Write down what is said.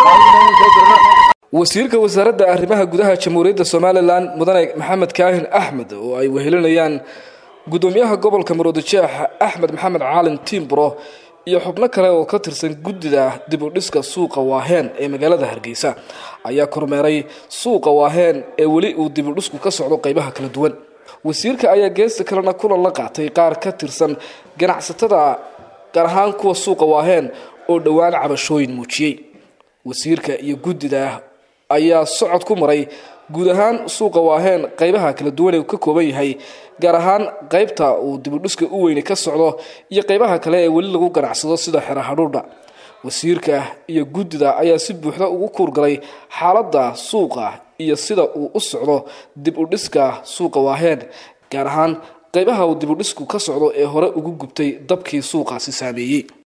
wasiirka wasaaradda arrimaha gudaha jamhuuriyadda somalilan mudane maxamed kaahin axmed oo ay wehelinayaan gudoomiyaha gobolka maroodijeex axmed maxamed caalin tiimbro iyo xubno kale oo ka tirsan guddida dib u dhiska suuqa waaheen ee magaalada hargeysa ayaa kormeeray suuqa waaheen ee weli uu dib u dhisku ka socdo qeybaha kala duwan wasiirka ayaa geesta kalena kulan la qaatay qaar ka tirsan ganacsatada gaar ahaan kuwa suuqa waaheen oo dhowaan cabashooyin muujiyey wasiirka iyo guddida ayaa socod ku maray guud ahaan suuqa waaheen qeybaha kala duwan ee uu ka kooban yahay gaar ahaan qeybta uu dibudhiska u weyne ka socdo iyo qeybaha kale ee weli lagu ganacsado sida xero hadhuudha wasiirka iyo guddida ayaa si buuxda ugu kuurgalay xaaladda suuqa iyo sida uu u socdo dib u dhiska suuqa waaheen gaar ahaan qeybaha uu dibudhisku ka socdo ee hore ugu gubtay dabkii suuqaasi saameeyey